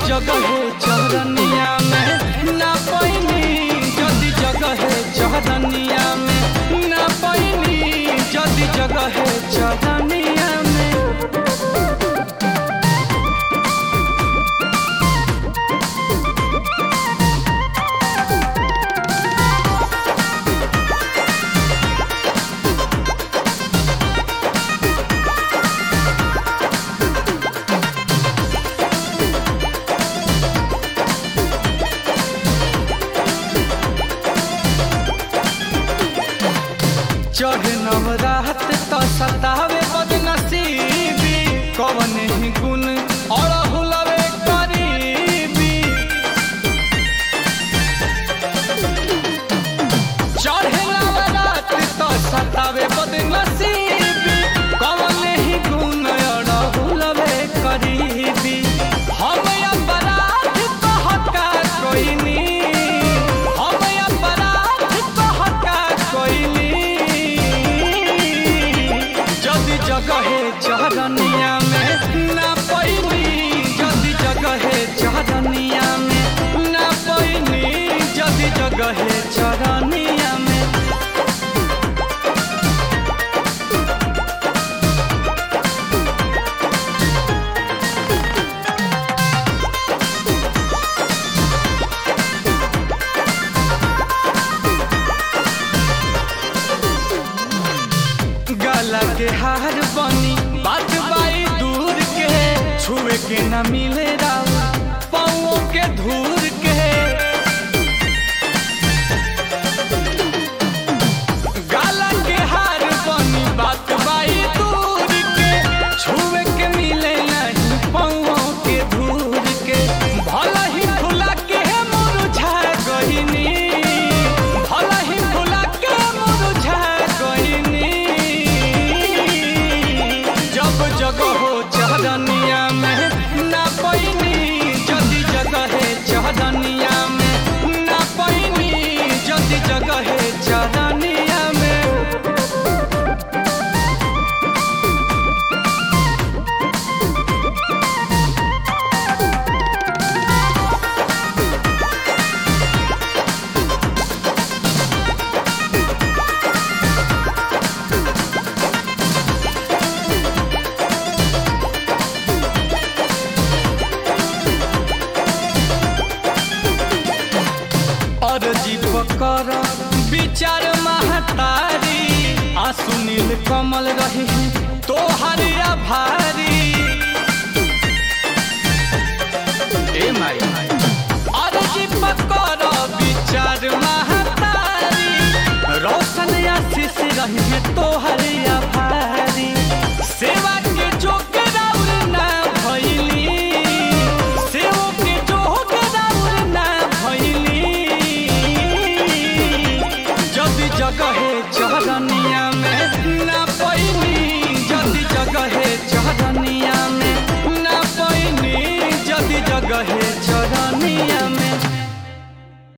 जगह चरनिया में ना पैनी जदि जगह चरनिया में ना पैनी जदि जगह चरनिया में चढ़ नवरात तो सतावे बदनसीबी कवन ही गुण और हुलवे करीबी चढ़ नवरात तो सतावे बदनसीबी कवन ही गुण और हुलवे करीबी हम अपराध कहका कोई नी हम अपराध कहका कोई नी जदि जगह चरनिया में ना पैनी जदि जगह चरनिया में ना पैनी जदि जगह चरनिया में गला के हार बनी बात बाई दूर के छुए के न मिले राव पाओ के धूर के गला के हार बनी बात बाई दूर के छुए के मिले नहीं पाओ के धूर के भला ही फुला के मुरझा गईनी भला ही फुला के मुरझा गईनी जब जगह हो चरनिया में ना पैनी जदि जगह है चरनिया में ना पैनी जदि जगह है चरनिया में अरजी पकर विचार महतारी आंसू नील कमल रही तोहर आभारी ए माई अरजी पकर विचार महतारी रोशन आशीष रही तोहर आभारी